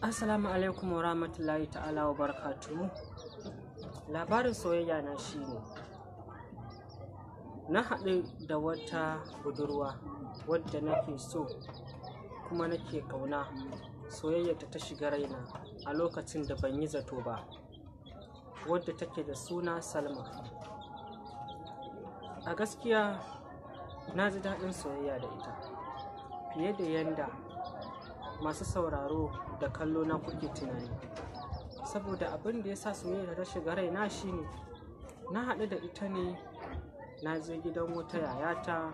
Assalamu alaikum wa rahmatullahi ta'ala wa barakatuhu. Labarin soyayya na shine na haɗu da wata budurwa wadda nake so kuma nake ƙauna soyayyarta ta shiga raina a lokacin da ban yi zato ba wadda take da suna Salma. A gaskiya na ji daɗin soyayya da ita fiye da yanda masu sauraro da kallo na kuke tunani saboda abin da ya sa soyayya ta shiga raina shine na haɗu da ita ne na je gidan wata yayata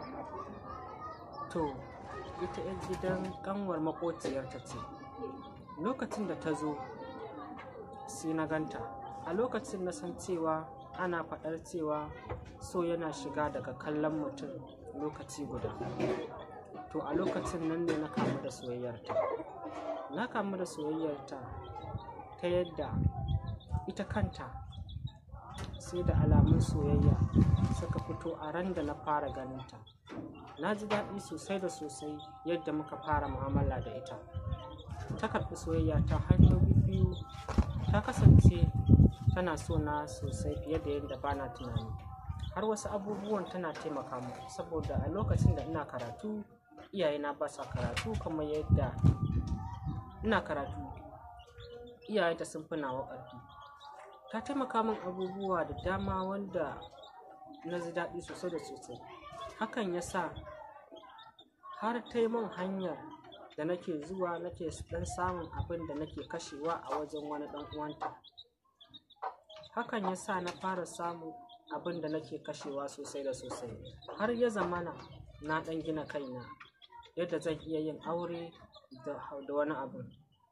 to ita 'yan gidan ƙanwar maƙociyarta ce lokacin da ta zo sai na ganta a lokacin na san cewa ana faɗar cewa so yana shiga daga kallon mutum lokaci guda to a lokacin nan ne na kamu da soyayyarta na kamu da soyayyarta ta yadda ita kanta sai da alamun soyayya suka fito a ran da na fara ganinta na ji daɗi sosai da sosai yadda muka fara mu'amala da ita ta karɓi soyayya ta hannu biyu ta kasance tana so na sosai fiye da yadda bana tunani har wasu abubuwan tana taimaka mu saboda a lokacin da ina karatu iyayena ba sa karatu kamar yadda ina karatu iyayenta sun fi nawa ƙarfi ta taimaka min abubuwa da dama wanda na ji daɗi sosai da sosai hakan ya sa har ta yi min hanyar da nake zuwa nake ɗan samun abin da nake kashewa a wajen wani ɗan uwanta hakan ya sa na fara samun abin da nake kashewa sosai da sosai har ya zamana na ɗan gina kaina yadda zan iya yin aure da wani abu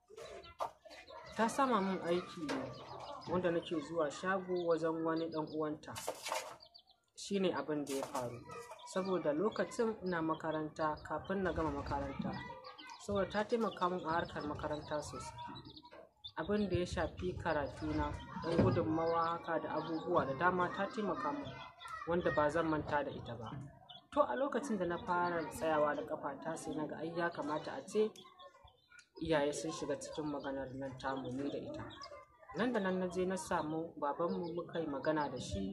ta sama min aiki ne wanda nake zuwa shago wajen wani ɗan uwanta shine abin da ya faru saboda lokacin ina makaranta kafin na gama makaranta saboda ta taimaka min a harkar makaranta sosai abin da ya shafi karatuna ɗan gudunmawa haka da abubuwa da dama ta taimaka min wanda ba zan manta da ita ba to a lokacin da na fara tsayawa da ƙafata sai na ga ai ya kamata a ce iyaye sun shiga cikin maganar nan tamu ni da ita nan da nan na je na samu babanmu muka yi magana da shi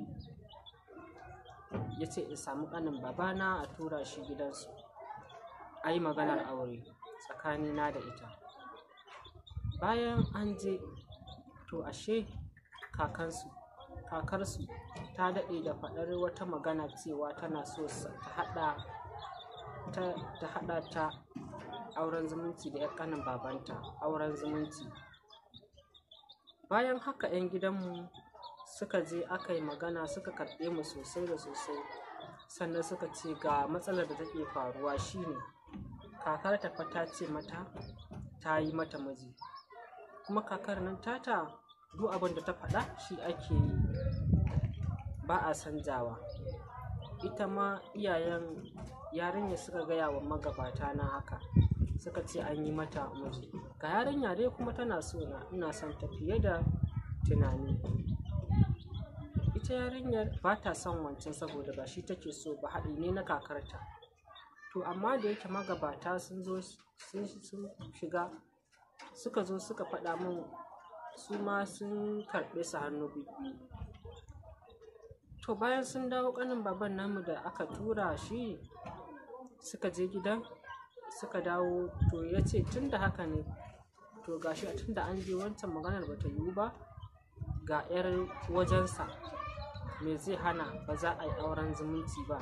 ya ce in samu ƙanin babana a tura shi gidansu a yi maganar aure tsakanina da ita bayan an je to ashe kakansu kakarsu ta daɗe da faɗar wata magana cewa tana so ta haɗa ta, ta haɗa ta auren zumunci da 'yan ƙanin babanta auren zumunci bayan haka 'yan gidanmu suka je aka yi magana suka karɓe mu sosai da sosai sannan suka ce ga matsalar da take faruwa shine kakar ta fa ta ce mata ta yi mata miji kuma kakar nan tata duk abin da ta faɗa shi ake yi ba a sanjawa ita ma iyayen yarinya suka gaya wa magabata na haka suka ce an yi mata miji ga yarinya dai kuma tana so na ina son ta fiye da tunani ita yarinyar ba ta son wancan saboda ba shi take so ba haɗi ne na kakarta to amma da yake magabata sun zo sun shiga suka zo suka faɗa min su ma sun karɓe su hannu biyu to bayan sun dawo ƙanin baban namu da aka tura shi suka je gidan suka dawo to ya ce tun da haka ne to gashi tun da an je wancan maganar ba ta yiwu ba ga 'yar wajensa me zai hana ba za a yi auren zumunci ba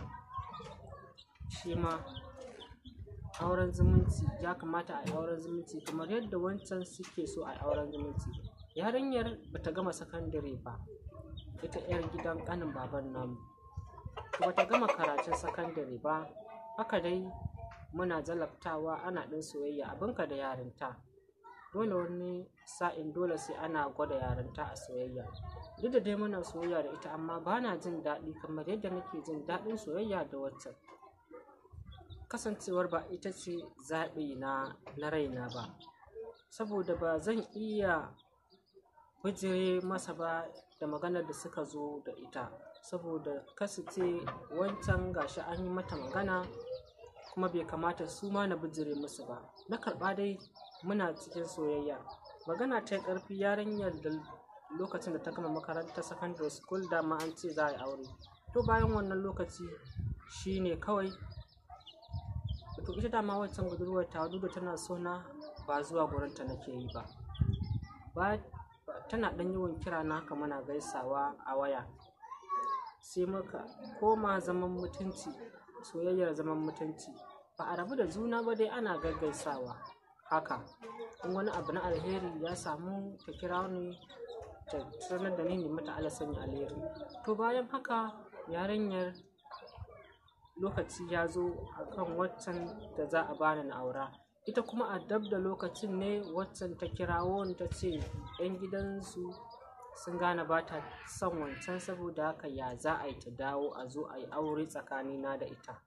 shi ma auren zumunci ya kamata a yi auren zumunci kamar yadda wancan suke so a yi auren zumunci yarinyar ba ta gama sakandare ba ita 'yar gidan ƙanin baban namu ba ta gama karatun sakandare ba haka dai muna jalabtawa ana ɗin soyayya abinka da yarinta dole wani sa'in dole sai ana gwada yarinta a soyayya duk da dai muna soyayya da ita amma ba na jin daɗi kamar yadda nake jin daɗin soyayya da waccan kasancewar ba ita ce zaɓi na na raina ba saboda ba zan iya bijire masa ba da maganar da suka zo da ita saboda kasu ce wancan gashi an yi mata magana kuma bai kamata su ma na bijire musu ba na karɓa dai muna cikin soyayya magana ta yi ƙarfi yarinyar da lokacin da ta gama makarantar secondary school dama an ce za a yi aure to bayan wannan lokaci shine kawai to ita dama wancan budurwar ta da tana so na ba zuwa gurinta nake yi ba ba tana ɗan yawan kira na haka muna gaisawa a waya sai muka koma zaman mutunci soyayyar zaman mutunci ba a rabu da juna ba dai ana gaggaisawa haka in wani abu na alheri ya samu ta kira ni ta sanar da ni ne mata ala sanya alheri to bayan haka yarinyar lokaci ya zo akan waccan da za a bani na aura ita kuma a dab da lokacin ne waccan ta kirawo ta ce 'yan gidansu sun gane ba ta son wancan saboda haka ya za a yi ta dawo a zo a yi aure tsakanina da ita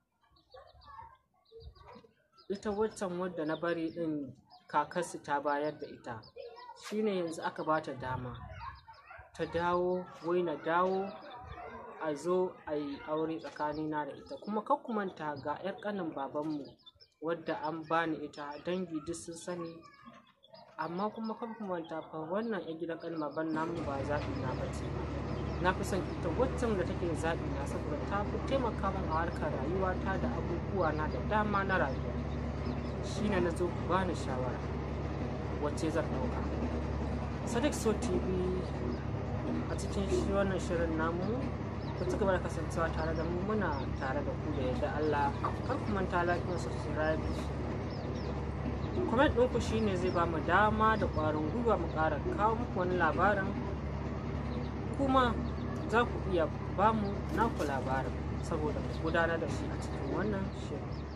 ita waccan wadda na bari din kakarsu ta bayar da ita shine yanzu aka ba ta dama ta dawo wai na dawo a zo a yi aure tsakanina da ita kuma manta ga 'yar ƙanin babanmu wadda an bani ita dangi duk sun sani amma kuma manta fa wannan 'yan gidan ƙanin baban namu ba zaɓi na bace na fi son ita waccan da take zaɓi na saboda ta fi taimaka min a harkar rayuwata da abubuwa na da dama na rayuwa shine na zo bani shawara wacce zan ɗauka sadiq so tv a cikin shi wannan shirin namu ku ci gaba da kasancewa tare da mu muna tare da ku da yadda Allah kar ku manta like and subscribe comment ɗinku shine zai ba mu dama da ƙwarin gwiwa mu ƙara kawo muku wani labarin kuma za ku iya ba mu naku labarin saboda mu gudanar da shi a cikin wannan shirin